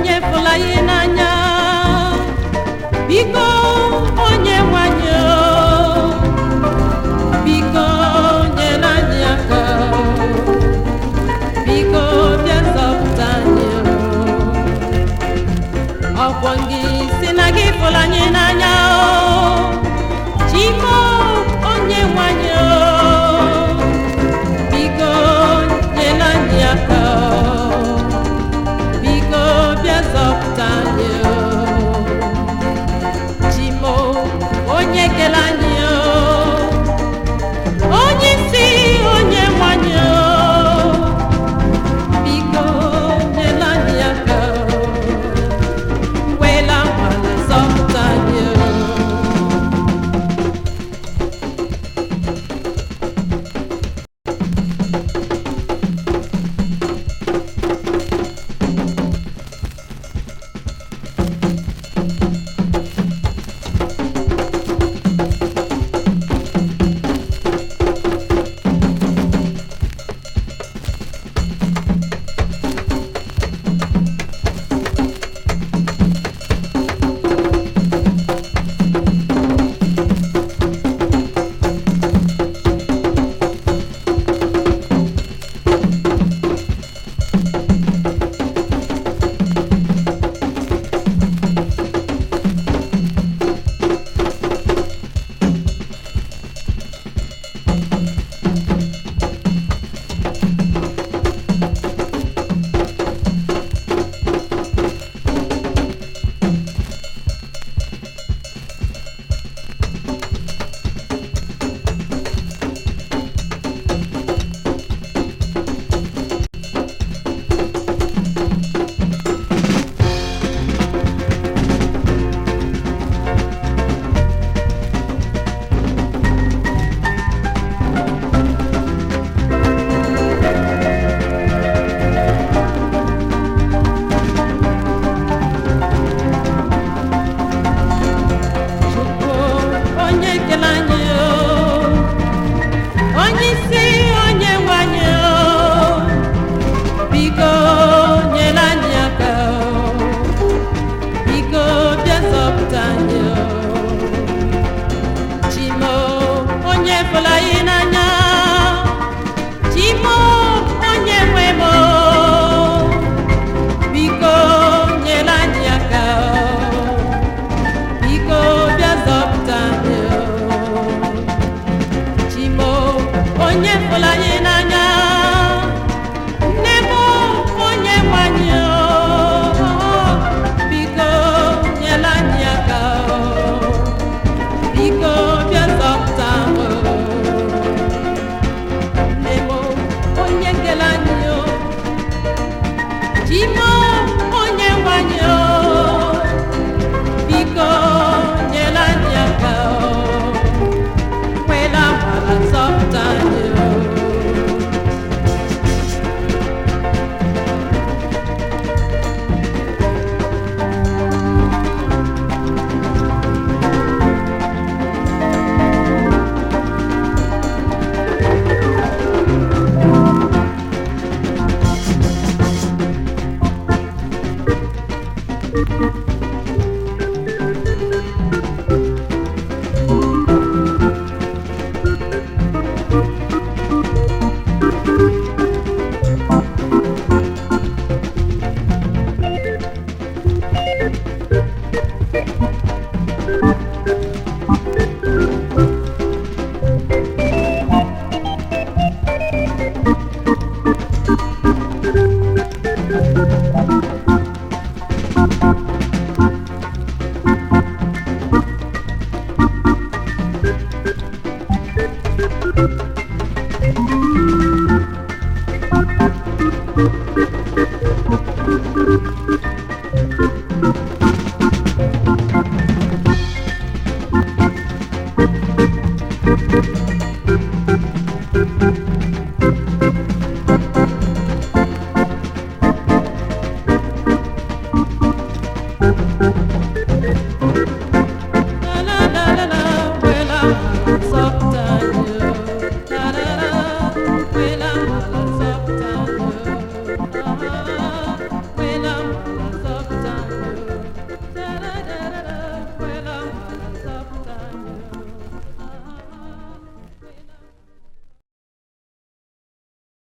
onye fụla ya n'anya biko onye nwanyị o, biko nyere anyị aka biko bịa zọpụta anyị o. ọkwọ gị si na gị fụla anyị n'anya o chimo onye nwanyị o biko nyere anyị aka o. biko bịa zọpụta anyị o chimo onye kele anyị o onye isi onye nwanyị o biko nyere anyị aka o wela nwale zọpụta anyị o Chukwu onye kele anyị o onye isi onye nwe anyị o biko nyere anyị aka o biko bịa zọpụta anyị o chimo onye fụla anyị n'anya chimo onye nwe m o biko nyere anyị aka o biko bịa zọpụta anyị o. chimo onye fụla anyị n'anya nne m onye nwe anyị o biko nyela anyị aka o. biko bịa zọpụta m o. nne m onye kele anyị o chimo onye nwe anyị o biko nyere anyị aka o kwela gbara zọpụta anyị o